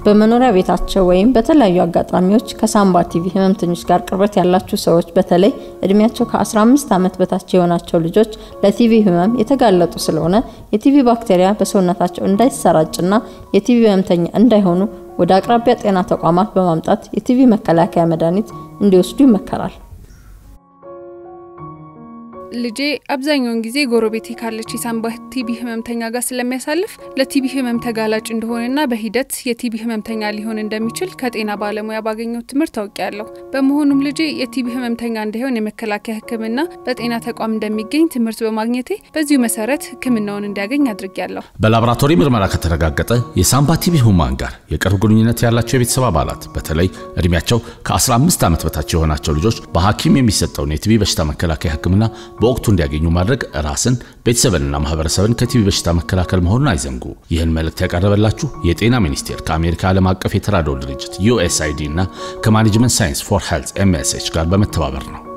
በመኖሪያ ቤታቸው ወይም በተለያዩ አጋጣሚዎች ከሳምባ ቲቪ ህመምተኞች ጋር ቅርበት ያላችሁ ሰዎች በተለይ እድሜያቸው ከ15 ዓመት በታች የሆናቸው ልጆች ለቲቪ ህመም የተጋለጡ ስለሆነ የቲቪ ባክቴሪያ በሰውነታቸው እንዳይሰራጭና የቲቪ ህመምተኛ እንዳይሆኑ ወደ አቅራቢያ ጤና ተቋማት በማምጣት የቲቪ መከላከያ መድኃኒት እንዲወስዱ ይመከራል። ልጄ አብዛኛውን ጊዜ ጎረቤቴ ካለች የሳምባ ቲቢ ህመምተኛ ጋር ስለሚያሳልፍ ለቲቢ ህመም ተጋላጭ እንደሆነና በሂደት የቲቢ ህመምተኛ ሊሆን እንደሚችል ከጤና ባለሙያ ባገኘው ትምህርት ታውቂያለሁ። በመሆኑም ልጄ የቲቢ ህመምተኛ እንዳይሆን የመከላከያ ህክምና በጤና ተቋም እንደሚገኝ ትምህርት በማግኘቴ በዚሁ መሰረት ህክምናውን እንዲያገኝ አድርጊያለሁ። በላቦራቶሪ ምርመራ ከተረጋገጠ የሳምባ ቲቢ ህሙማን ጋር የቅርብ ግንኙነት ያላቸው የቤተሰብ አባላት በተለይ እድሜያቸው ከ15 ዓመት በታች የሆናቸው ልጆች በሐኪም የሚሰጠውን የቲቢ በሽታ መከላከያ ህክምና በወቅቱ እንዲያገኙ ማድረግ ራስን ቤተሰብንና ማህበረሰብን ከቲቢ በሽታ መከላከል መሆኑን አይዘንጉ። ይህን መልእክት ያቀረበላችሁ የጤና ሚኒስቴር ከአሜሪካ ዓለም አቀፍ የተራድኦ ድርጅት ዩኤስአይዲ እና ከማኔጅመንት ሳይንስ ፎር ሄልት ኤምኤስኤች ጋር በመተባበር ነው።